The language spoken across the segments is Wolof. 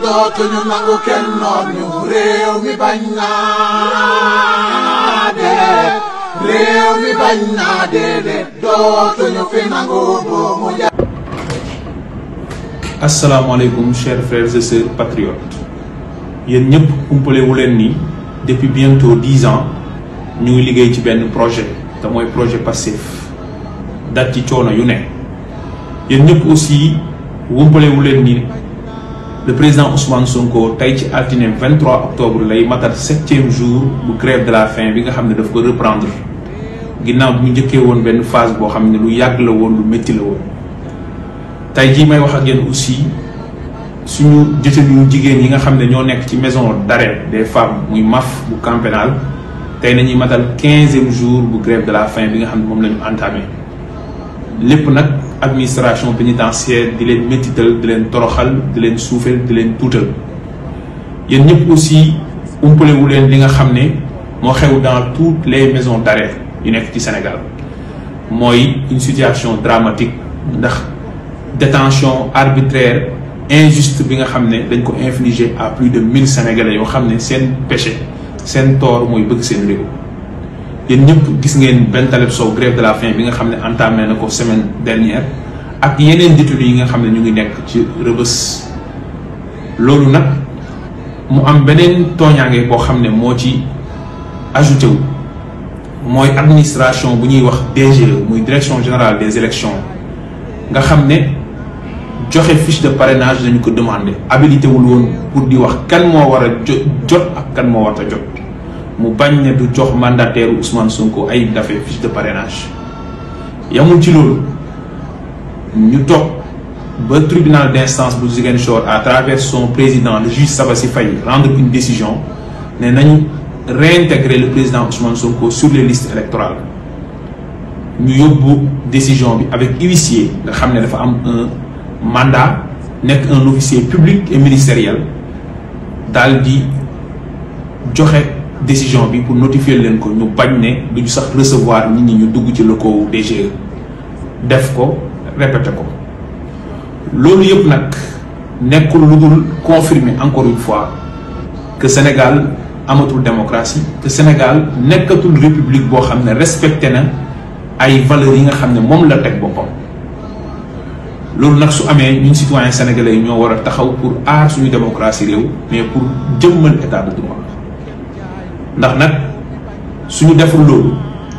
dootuñu nangu kenn noon ñu réew mi bañ naa dee réew mi bañ naa dee dootuñu fi nangu buumu ja asalaamaaleykum chers frères et sœurs patriotes yéen ñëpp umpale wu leen ni depuis bientôt dix ans ñu ngi liggéey ci benn projet te mooy projet Pastef daj ci coono yu ne yéen ñëpp aussi umpale wu leen ni le président Ousmane Sonko tey ci altine 23 octobre lay matal septième jour bu grève de la faim bi nga xam ne daf ko reprendre ginnaaw bi mu njëkkee woon benn phase boo xam ne lu yàgg la woon lu métti la woon. tey jii may wax ak yéen aussi suñu détenu jigéen yi nga xam ne ñoo nekk ci maison d'arrêt des femmes muy MAF bu camp pénal tey nañuy matal quinzième jour bu grève de la faim bi nga xam ne moom la ñu entamé lépp nag administration pénitentiaire di leen métital di leen toroxal di leen suufeel di leen tuutal yéen ñëpp aussi umpalewu leen li nga xam ne moo xew dans toutes les maisons d'arrêt yu nekk ci Sénégal mooy une situation dramatique ndax détention arbitraire injuste bi nga xam ne dañ ko infliger à plus de mille sénégalais yoo xam ne seen péché seen tort mooy bëgg seen réew yéen ñëpp gis ngeen benn talib sow grève de la faim bi nga xam ne entamé na ko semaine dernière ak yeneen détenus yi nga xam ne ñu ngi nekk ci rëbës loolu nag mu am beneen tooñaange boo xam ne moo ci ajouté wu mooy administration bu ñuy wax DGE muy direction générale des élections nga xam ne joxe fiche de parrainage dañu ko demandé habilité wul woon pour di wax kan moo war a jot ak kan moo war a jot mu bañ ne du jox mandataire Ousmane Sonko ay dafee fiche de parrainage yamul ci loolu ñu toog ba tribunal d'instance bu Ziguinchor à travers son président le juge Sabassi Faye rendre une décision ne nañu réintégrer le président Ousmane Sonko sur les listes électorales ñu yóbbu décision bi avec huissier nga xam ne dafa am un mandat nekk un officier public et ministériel daal di joxe décision bi pour notifier leen ko ñu bañ ne duñu sax recevoir nit ñi ñu dugg ci locaux DGE def ko répété ko loolu yëpp nag nekkul lu dul confirmer encore une fois que Sénégal amatul démocratie que Sénégal nekkatul république boo xam ne respecté na ay valeurs yi nga xam ne moom la teg boppam loolu nag su amee ñun citoyens sénégalais yi ñoo war a taxaw pour aar suñu démocratie réew mais pour jëmmal état de droit ndax nag suñu deful loolu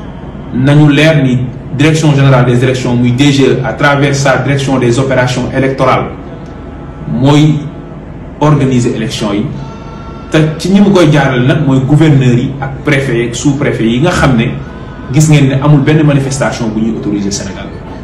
nañu leer ni direction générale des élections muy DGE à travers sa direction des opérations électorales mooy organiser élections yi te ci ñi mu koy jaaral nag mooy gouverneurs yi ak préfet ak sous préfet yi nga xam ne gis ngeen ne amul benn manifestation bu ñuy autoriser Sénégal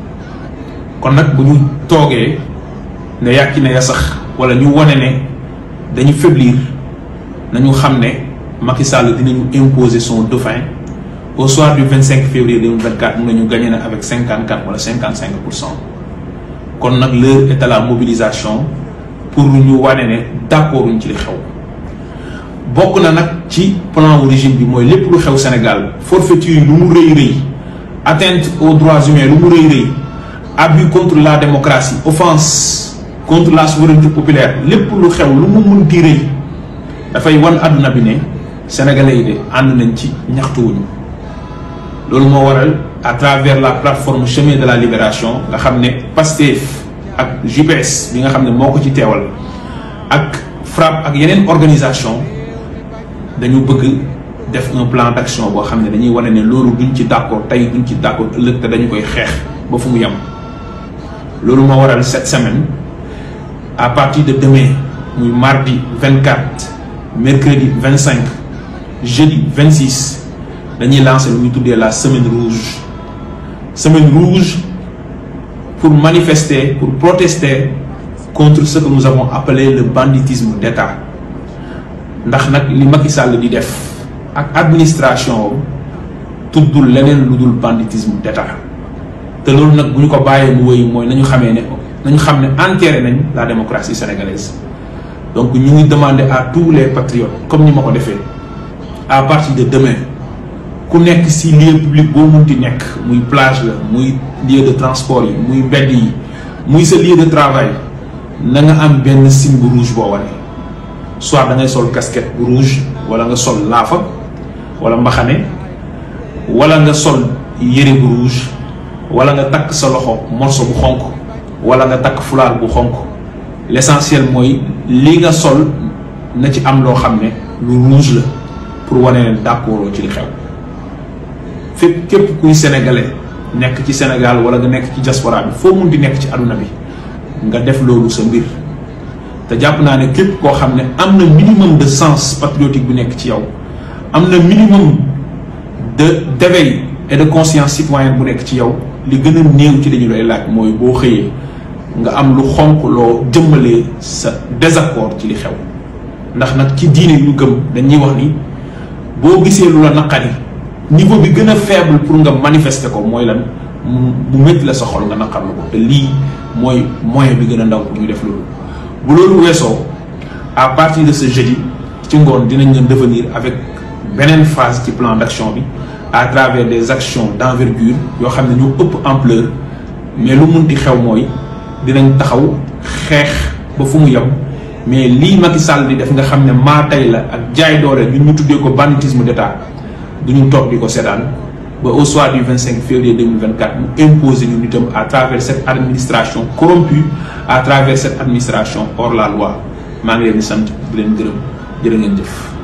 kon nag bu ñu toogee ne yàkki ne ya sax wala ñu wane ne dañu faiblir nañu xam ne Macky Sall dinañu imposer son dauphin au soir du 25 février 2024 mun nañu gagné na avec 54 wala 55 pour cent kon nag l'heure est à la mobilisation pour ñu wane ne d'accord uñ ci li xew bokk na nag ci plan wu régime bi mooy lépp lu xew Sénégal forfaiture yi lu mu rëy rëy atteinte aux droits humains lu mu rëy rëy abus contre la démocratie offense contre la souveraineté populaire lépp lu xew lu mu munti rëy dafay wan àdduna bi ne sénégalais yi de ànd nañ ci ñaxtuwuñu loolu moo waral à travers la plateforme chemin de la libération nga xam ne Pastef ak JPS bi nga xam ne moo ko ci teewal ak FRAPP ak yeneen organisation dañu bëgg def un plan d'action boo xam ne dañuy wane ne loolu duñ ci d'accord tey duñ ci d'accord ëllëg te dañu koy xeex ba fu mu yem loolu moo waral cette semaine à partir de demain muy mardi 24 mercredi 25 jeudi 26 dañuy lancer lu ñu tuddee la semaine rouge semaine rouge pour manifester pour protester contre ce que nous avons appelé le banditisme d'État ndax nag li Macky Sall di def ak administration tuddul leneen lu dul banditisme d'État te loolu nag bu ñu ko bàyyee mu wéy mooy nañu xamee ne nañu xam ne enterré nañ la démocratie sénégalaise donc ñu ngi demander à tous les patriotes comme ni ma ko defee à partir de demain ku nekk ci lieu public boo munti nekk muy plage la muy lieu de transport yi muy mbedd yi muy sa lieu de travail na nga am benn signe bu rouge boo wane soit da ngay sol casquette bu rouge wala nga sol laafa wala mbaxane wala nga sol yére bu rouge wala nga takk sa loxo morceau bu xonk wala nga takk fulaar bu xonk l'essentiel mooy li nga sol na ci am loo xam ne lu rouge la pour wane ne d'accord ci li xew fépp képp kuy sénégalais nekk ci Sénégal wala nga nekk ci diaspora bi foo mun di nekk ci aduna bi nga def loolu sa mbir te jàpp naa ne képp koo xam ne am na minimum de sens patriotique bu nekk ci yow am na minimum de d'éveil et de conscience citoyenne bu nekk ci yow li gën a néew ci dañu lay laaj mooy boo xëyee nga am lu xonq loo jëmmalee sa désaccord ci li xew ndax nag ci diine yu gëm dañuy wax ni boo gisee lu la naqari niveau bi gën a faible pour nga manifester ko mooy lan mu métti la sa xol nga naqarlu ko te lii mooy moyen bi gën a ndaw pour ñu def loolu bu loolu weesoo à partir de ce jeudi ci ngoon dinañ leen devenir avec beneen phase ci plan d'action bi à travers des actions d'envergure yoo xam ne ñoo ëpp ampleur mais lu munti xew mooy dinañ taxaw xeex ba fu mu yem mais lii Macky Sall di def nga xam ne maa tey la ak jaay doole ñun ñu tuddee ko banditisme d'État du ñu toog di ko seetaan ba au soir du 25 février 2024 mu imposer ñu nitam à travers cette administration corrompue à travers cette administration hors la loi maa ngi leen di sant di leen gërëm jërë ngeen jëf